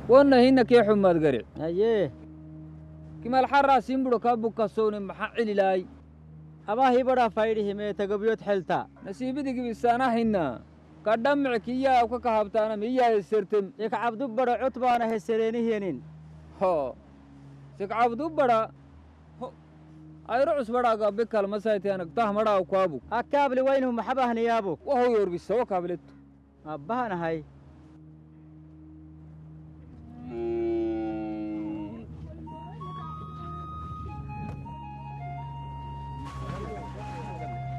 wonna hinna kee xumaad garic haye kimal xarraa simbuɗo kaa bukkasowne maxaa celilaay abaa hibadhaa faydhihimee tagabyod xelta nasiibidigibisaana hinna kadhammic kiyyaa awka kahabtaana miyyaa hesertem ikcabdu badha cod baana hesereenihiyenin ho sikcabdubbadha ayro cusbadhaaga bikalmasaytianak tahmadhaaw kwaabuk akkaabli waynhu maxabahniyaabu wahow yorbisawo kaabletu abbahanahay